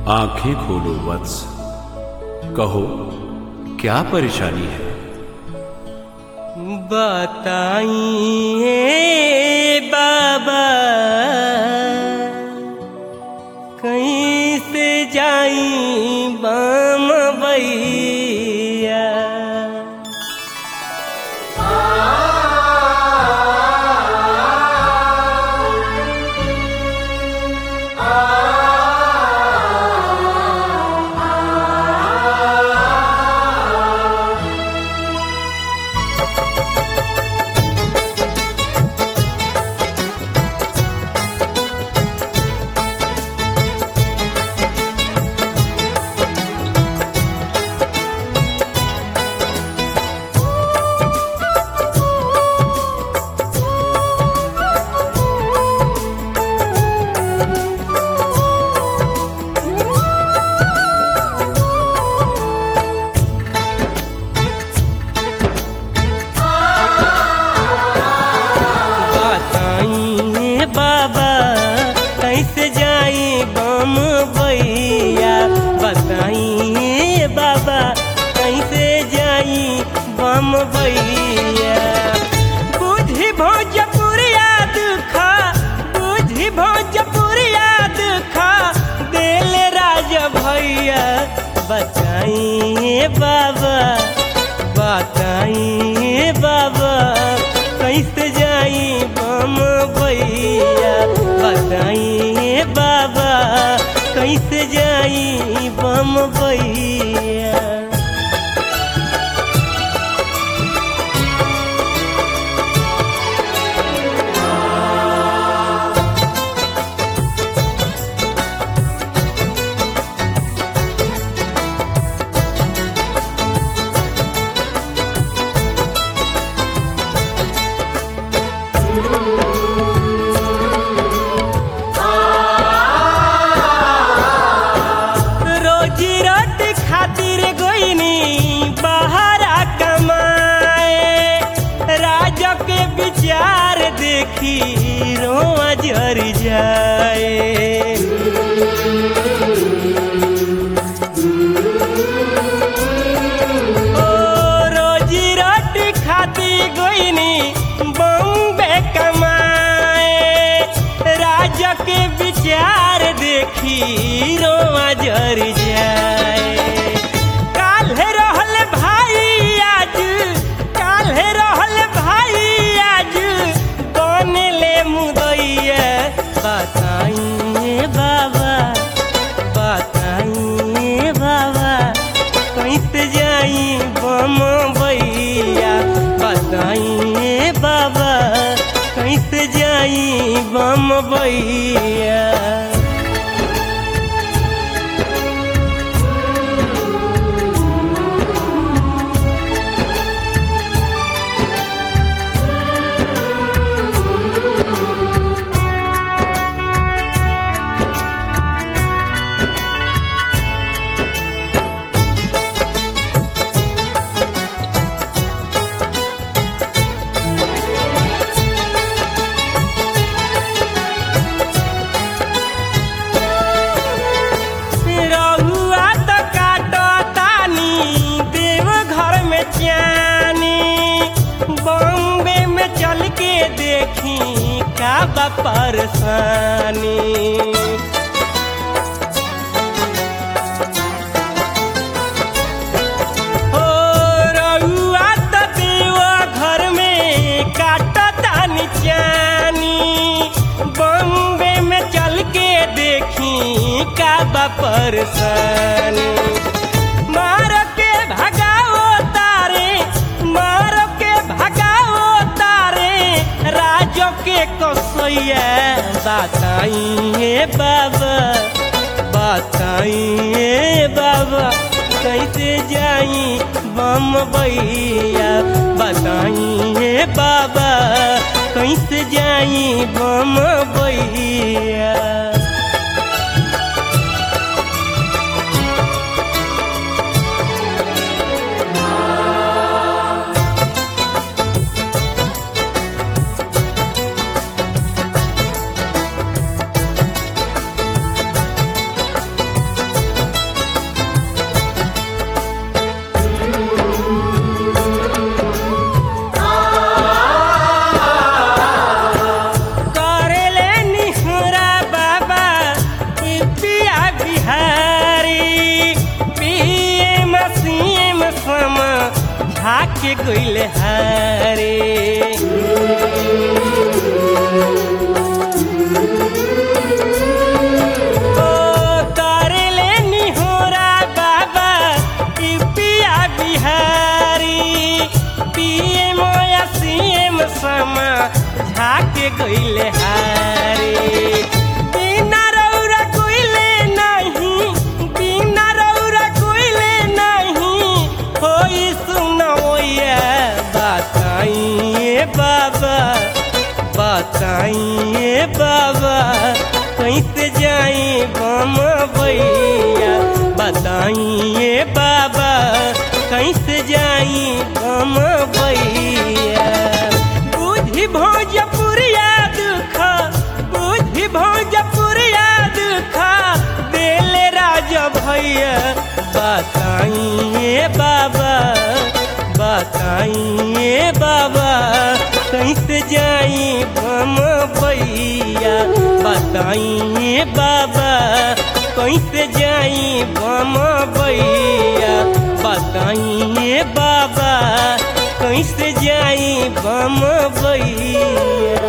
आंखें खोलो वत्स कहो क्या परेशानी है बताइए बाबा कहीं से जाई बम भैया बताइए बाबा कैसे जाई बम भैया बताइए बाबा कैसे जाई बम भैया बुझी भोजपुरिया दुखा बुझी भोजपुरिया दुखा देले राज भैया बताइए बाबा बताइए बाबा कैसे जाई बम भैया बताइए बाबा कैसे जाई बम भैया रोजी रोटी खातिर गोइनी बाहरा कमाए राजा के विचार देखी रोआ जर जाए ओ रोजी रोटी खाती गोइनी बॉम्बे कमाए राजा के विचार देखी रोआ जर जाए काल्हे रहल भाई आज काल्हे रहल भाई आज बनले मुदैया बताइए बाबा बताइए बाबा कैसे जाई बम भैया बताइए बाबा कैसे जाई बम भैया रहुआ त काटो तानी देव घर में चानी बॉम्बे में चल के देखी का बा परेशानी ओ रहुआ त देव घर में काटो तानी चानी बॉम्बे में चल के देखी का बा परेशानी मार के भगाओ तारे मार के भगाओ तारे राजो के कसैया बताइए बाबा बताइए बाबा कैसे जाई बम भैया बताइए बाबा कैसे जाई बम भैया झाके गइले हारे ओ करेले निहोरा बाबा ई पिया बिहारी पीएम या सीएम समा झाके गइले हारे बिना रौरा कोइले नहीं बिना रौरा कोइले नहीं होई सुनवैया बताइए बाबा बताइए बाबा कैसे जाई बम भैया बताइए बाबा कैसे जाई बम भैया बुद्धि भोजपुरिया दुख बुद्धि भोजपुरिया दुख बेले राजा भैया बताइए बाबा बताइए बाबा कैसे जाई बम भैया बताइए बाबा कैसे जाई बम भैया बताइए बाबा कैसे जाई बम भैया